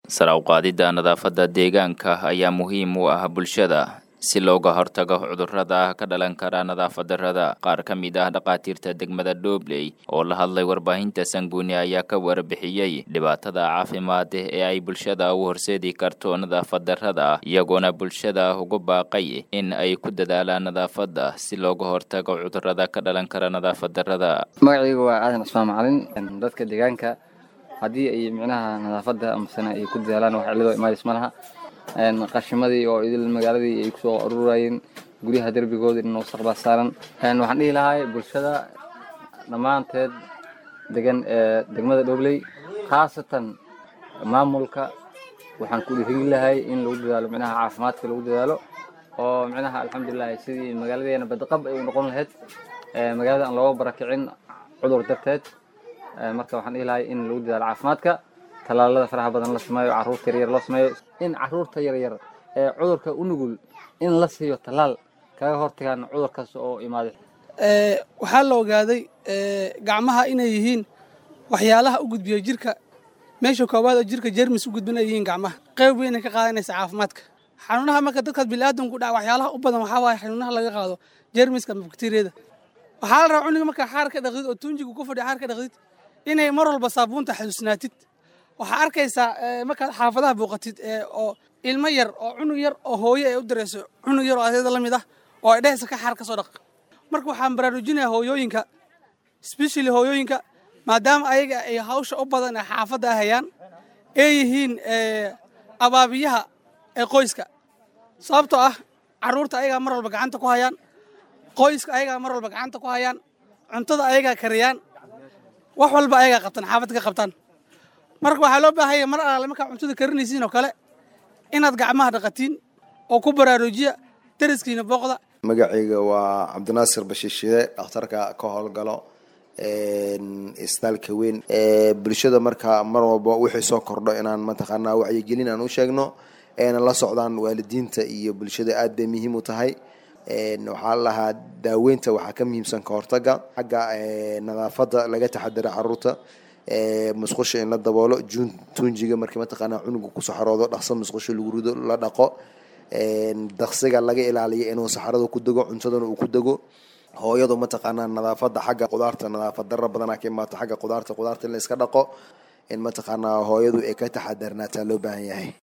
sare u qaadidda nadaafadda deegaanka ayaa muhiim u ah bulshada si looga hortago cudurrada ka dhalan kara nadaafad darrada qaar ka mid ah dhakhaatiirta degmada dhobley oo la hadlay warbaahinta sanguuni ayaa ka warbixiyey dhibaatada caafimaad ee ay bulshada u horseedi karto nadaafad darrada iyagoona bulshada ugu baaqay in ay ku dadaalaan nadaafadda si looga hortago cudurrada ka dhalan kara nadaafad darrada magacaygu waa aadan cusmaan macalin dadka deegaanka haddii ay micnaha nadaafadda amasana ay ku dadaalaan wax cilladoo imaadis ma laha qashimadii oo idil magaaladii ay kusoo ururayeen guryaha derbigooda in wasaqbaa saaran waxaan dhihi lahay bulshada dhammaanteed degan ee degmada dhobley khaasatan maamulka waxaan ku dhiirigi lahay in lagu dadaalo micnaha caafimaadka lagu dadaalo oo micnaha alxamdulilahi sidii magaaladeena badqab ay u noqon lahayd magaalada aan looga barakicin cudur darteed marka waxaan dhihi lahay in lagu dadaalo caafimaadka talaalada faraha badan la sameeyo caruurta yaryar loo sameeyo in caruurta yaryar ee cudurka u nugul in la siiyo talaal kaga hortagaan cudurkaas oo imaaday waxaa la ogaaday gacmaha inay yihiin waxyaalaha u gudbiya jirka meesha koowaad oo jirka jermis u gudbin ay yihiin gacmaha qayb weynay ka qaadanaysa caafimaadka xanuunaha marka dadkaas biniaadanku dhaca waxyaalaha u badan waxaa waaye xanuunaha laga qaado jermiska ama bakteriyada waxaa la rabaa cuniga markaa xaar ka dhaqdid oo tunjigu ku fadhiya xaar ka dhaqdid inay mar walba saabuunta xasuusnaatid waxaa arkaysaa markaad xaafadaha booqatid oo ilmo yar oo cunug yar oo hooyo ay u dirayso cunug yar oo adeeda la mid ah oo ay dhehaysa ka xaar ka soo dhaq marka waxaan baraarujinayaa hooyooyinka specially hooyooyinka maadaama ayaga ay hawsha u badan ee xaafadda ah hayaan ay yihiin abaabiyaha ee qoyska sababtoo ah carruurta ayagaa mar walba gacanta ku hayaan qoyska ayagaa mar walba gacanta ku hayaan cuntada ayagaa kariyaan wax walba ayagaa qabtaan xaafadda ka qabtaan marka waxaa loo baahanya mar alaale markaa cuntada karinaysiin oo kale inaad gacmaha dhaqatiin oo ku baraarujiya dariskiina booqda magacayga waa cabdinaasir bashiishide dhakhtarka ka howlgalo isbitaalka weyn bulshada markaa mar walba wixii soo kordho inaan mataqaanaa wacyigelin aan u sheegno eena la socdaan waalidiinta iyo bulshada aad bay muhiim u tahay waxaa lahaa daaweynta waxaa ka muhiimsan ka hortaga xagga nadaafadda laga taxadira caruurta musqusha in la daboolo tunjiga markii mataqaanaa cunuga ku saxaroodo dhaqso musqusha lagu rido la dhaqo daqsiga laga ilaaliyo inuu saxarada ku dego cuntadana uu ku dego hooyadu mataqaanaa nadaafada xagga qudaarta nadaafad dara badanaa ka imaato xagga qudaarta qudaarta in la iska dhaqo in mataqaanaa hooyadu ay ka taxadarnaataa loo baahan yahay